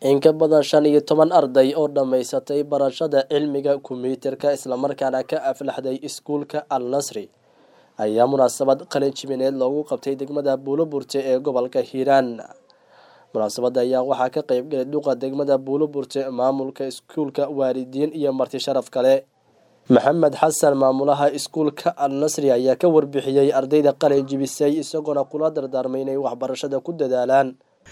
in ka badan shan iyo toban arday oo dhammaysatay barashada cilmiga kombiyuutarka islamarkaana ka aflaxday iskuulka al nasri ayaa munaasabad qalin jimineed loogu qabtay degmada buuloburte ee gobolka hiiraan munaasabadda ayaa waxaa ka qeybgalay duqa degmada buuloburte maamulka iskuulka waalidiin iyo marti sharaf kale maxamed xasan maamulaha iskuulka al nasri ayaa ka warbixiyey ardayda qalin jibisay isagoona kula dardaarmay inay waxbarashada ku dadaalaan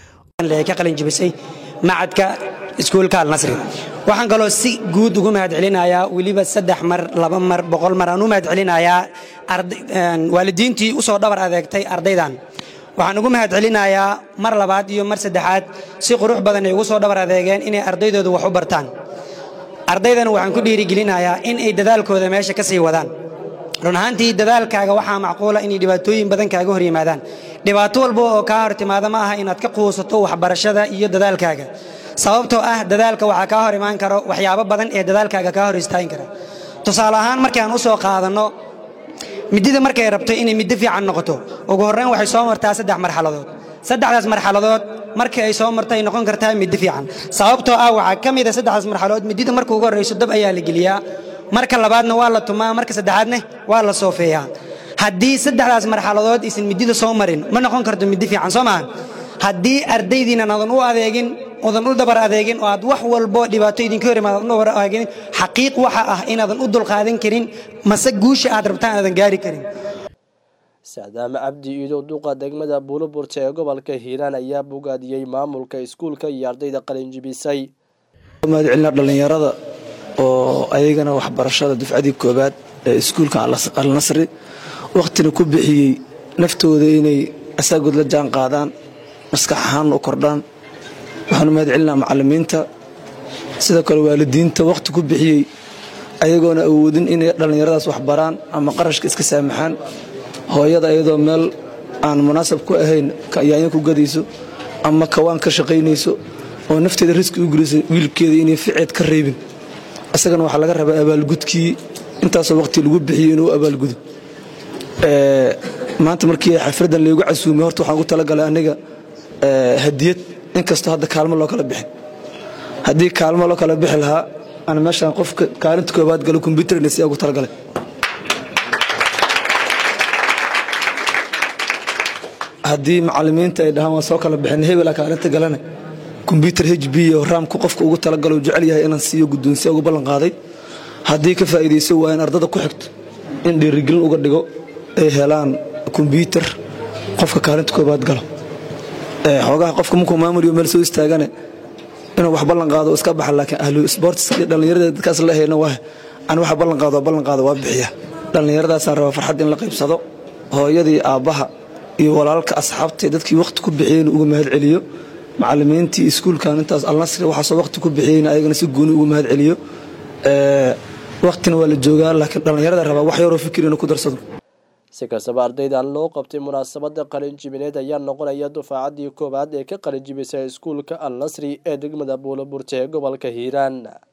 ka qalin jibisay macadka iskuulka alnasri waxaan kaloo si guud ugu mahad celinayaa weliba saddex mar laba mar boqol mar aan u mahad celinayaa waalidiintii usoo dhabar adeegtay ardaydan waxaan ugu mahad celinayaa mar labaad iyo mar saddexaad si qurux badan ay ugu soo dhabar adeegeen inay ardaydooda wax u bartaan ardaydana waxaan ku dhiirigelinayaa in ay dadaalkooda meesha ka sii wadaan run ahaantii dadaalkaaga waxaa macquula inay dhibaatooyin badan kaaga hor yimaadaan dhibaato walba oo kaa hor timaada ma aha inaad ka quusato waxbarashada iyo dadaalkaaga sababtoo ah dadaalka waxaa kaa hor imaan karo waxyaabo badan ee dadaalkaaga kaa hor istaagin kara tusaale ahaan markaan u soo qaadanno midida markay rabto inay middo fiican noqoto ugu horrayn waxay soo martaa saddex marxaladood saddexdaas marxaladood markii ay soo marto ay noqon kartaa middo fiican sababtoo ah waxaa ka mid a saddexdaas marxaladood midida marka ugu horrayso dab ayaa la geliyaa marka labaadna waa la tumaa marka saddexaadna waa la soofeeyaa haddii saddexdaas marxaladood aysan midida soo marin ma noqon karto middi fiican soo maaha haddii ardaydiinan adan u adeegin odan u dabar adeegin oo aad wax walbo dhibaato idinka hor imaad dabar adeegin xaqiiq waxa ah inaadan u dulqaadan karin mase guusha aad rabtaan aadan gaari karin sacdaame cabdi iidow duqa degmada buuloburte ee gobolka hiiraan ayaa bogaadiyey maamulka iskuulka iyo ardayda qalinjibisay mahad celina dhallinyarada oo ayagana waxbarashada dufcadii koobaad ee iskuulka al nasri wakhtina ku bixiyey naftooda inay asaagood la jaan qaadaan maskax ahaan u kordhaan waxaanu mahad celinaa macallimiinta sidoo kale waalidiinta wakhti ku bixiyey ayagoona awoodin inay dhallinyaradaas waxbaraan ama qarashka iska saamaxaan hooyada ayadoo meel aan munaasab ku ahayn yaanyo ku gadayso ama kawaan ka shaqaynayso oo nafteeda riski u gelisay wiilkeeda inay ficeed ka reebin isagana waxaa laga rabaa abaalgudkii intaasoo waqti lagu bixiyey inuu abaalgudo maanta markii xafradan laygu casuumay horta waxaan ugu talagalay aniga hadiyad inkastoo hadda kaalmo loo kala bixin haddii kaalmo loo kala bixi lahaa ana meeshaan qofka kaalinta koobaad galo kombyuutarna si ugu talagalay haddii macallimiinta ay dhahaan waan soo kala bixin hebela kaalinta galana kombyuutar h b iyo raamku qofka ugu talagalo jecel yahay inaan siiyo guddoonsiya ugu ballan qaaday haddii ka faa'iidayso waa in ardada ku xigto in dhiirigelin uga dhigo ay helaan kombyuutar qofka kaalinta koobaad galo xoogaha qofka markuu maamuliyo meel soo istaagane inuu wax ballan qaado iska baxa laakiin ahlu sportiska iyo dhallinyarada dadkaas la hayna waa aan waxa ballan qaado ballan qaado waa bixiya dhallinyaradaasaan rabaa farxad in la qaybsado hooyadii aabbaha iyo walaalka asxaabta dadkii wakhti ku bixiyeyna uga mahad celiyo macallimiintii iskuulkan intaas alnasri waxaasoo wakhti ku bixiyeyna ayagana si gooni uga mahad celiyo wakhtina waa la joogaa laakiin dhallinyarada rabaa wax yaroo fikir inuu ku darsado si kastaba ardaydan loo qabtay munaasabada qalin jibineed ayaa noqonaya dufaacaddii koowaad ee ka qalin jibisay iskuulka al nasri ee degmada buuloburte ee gobolka hiiraan